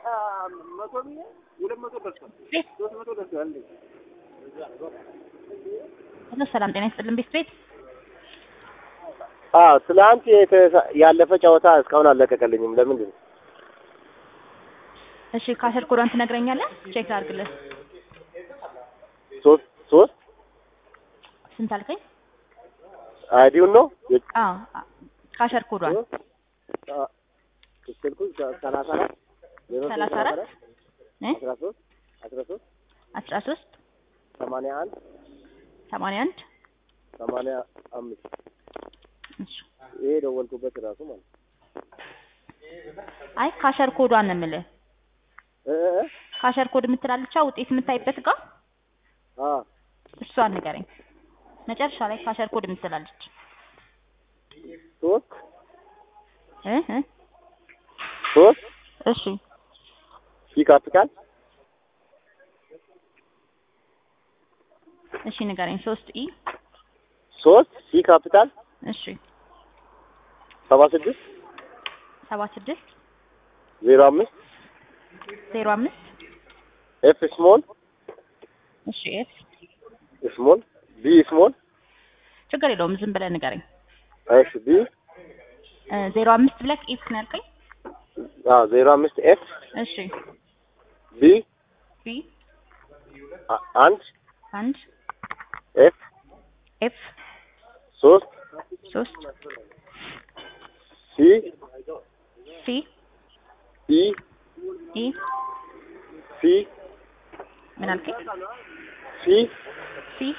መቶ ብዬ ሁለት መቶ ደርሷል። ሶስት መቶ ደርሷል። እንዴ ሄሎ ሰላም ጤና ይስጥልን ቤት ቤት አዎ ትናንት የተሳ- ያለፈ ጨዋታ እስካሁን አልለቀቀልኝም። ለምንድን ነው? እሺ ካሸር ኮዷን ትነግረኛለህ? ቼክ ላድርግልህ። ሶስት ሶስት ስንት አልከኝ? አይዲውን ነው አዎ አ- ካሸር ኮዷን አ- ስልኩ ሰላሳ አራት ዜሮ ሶስት ሰላሳ አራት እ አስራ ሶስት አስራ ሶስት አስራ ሶስት ሰማንያ አንድ ሰማንያ አንድ ሰማንያ አምስት እሺ ይሄ ደወልኩበት ራሱ ማለት ነው። አይ ካሸር ኮዷን ነው የምልህ። እ እ እ? ካሸር ኮድ የምትላለቻ ውጤት የምታይበት ጋር አ እሷን ንገረኝ። መጨረሻ ላይ ካሸር ኮድ የምትላለች ሶስት እ እ ሶስት እሺ ሲ ካፒታል እሺ ንገረኝ። ሶስት ኢ ሶስት ሲ ካፒታል እሺ ሰባ ስድስት ሰባ ስድስት ዜሮ አምስት ዜሮ አምስት ኤፍ ስሞል እሺ ኤፍ ስሞል ቢ ስሞል ችግር የለውም ዝም ብለህ ንገረኝ። እሺ ቢ እ ዜሮ አምስት ብለህ ኢፍ ነው ያልከኝ? አዎ ዜሮ አምስት ኤፍ እሺ ቢ ቢ አ- አንድ አንድ ኤፍ ኤፍ ሶስት ሶስት ሲ ሲ ኢ ኢ ሲ ምን አልከኝ? ሲ ሲ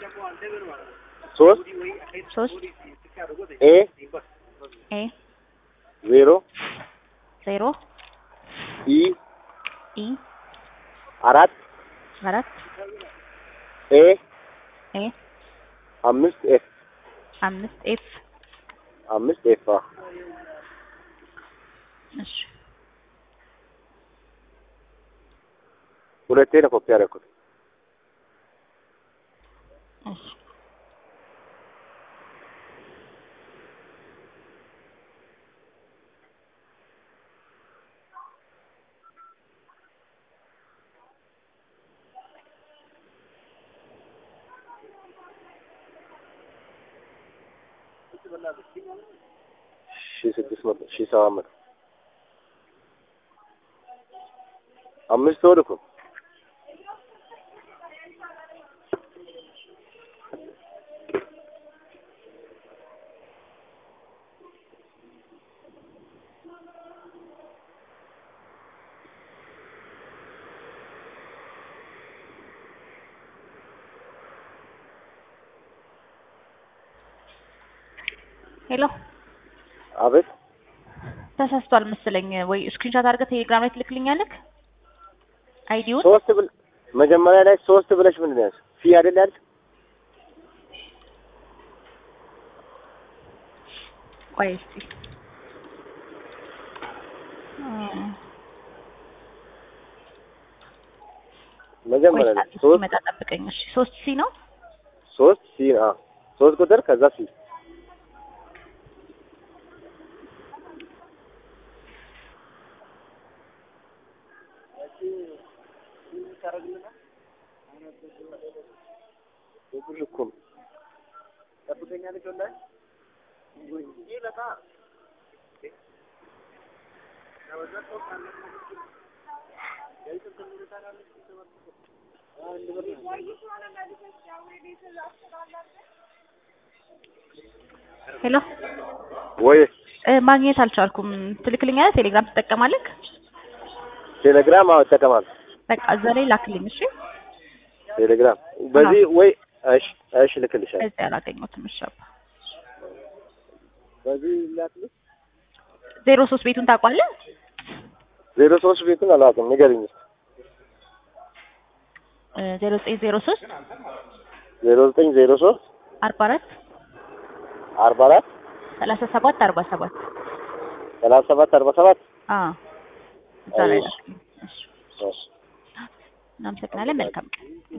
ሶስት ሶስት ኤ ኤ ዜሮ ዜሮ ኢ ኢ አራት አራት ኤ ኤ አምስት ኤፍ አምስት ኤፍ አምስት ኤፍ አዎ እሺ ሁለቴ ነው ኮፒ ያደረኩት። እሺ ሺ ስድስት መቶ ሺ ሰባት መቶ አምስት ወር እኮ ሄሎ አቤት ተሳስቷል መሰለኝ ወይ ስክሪንሾት አድርገህ ቴሌግራም ላይ ትልክልኛለህ? አይዲውን ሶስት ብል መጀመሪያ ላይ ሶስት ብለሽ ምንድን ነው ያልሽው? ሲ አይደል ያልሽ? ቆይ እስኪ እ መጀመሪያ ቆይ ላይ ሰዓት ሶስት ሲመጣ ጠብቀኝ። እሺ ሶስት ሲ ነው ሶስት ሲ አ ሶስት ቁጥር ከዛ ሲ ብር እኮ ነው። ጠብቀኛለች ወላሂ ይህ በቃ ሄሎ ወይ እ ማግኘት አልቻልኩም። ትልክልኛለህ? ቴሌግራም ትጠቀማለህ? ቴሌግራም አዎ እጠቀማለሁ። በቃ እዛ ላይ ላክልኝ። እሺ ቴሌግራም በዚህ ወይ እሺ እሺ ልክልሻለሁ። እዚህ አላገኘሁትም። እሺ አባ በዚህ ላክልሽ። ዜሮ ሶስት ቤቱን ታውቋለህ? ዜሮ ሶስት ቤቱን አላውቅም ንገሪኝ እስኪ። እ ዜሮ ዘጠኝ ዜሮ ሶስት ዜሮ ዘጠኝ ዜሮ ሶስት አርባ አራት አርባ አራት ሰላሳ ሰባት አርባ ሰባት ሰላሳ ሰባት አርባ ሰባት አዎ እዛ ላይ እሺ። ላክልኝ። እሺ እሺ እናመሰግናለን። መልካም ቀን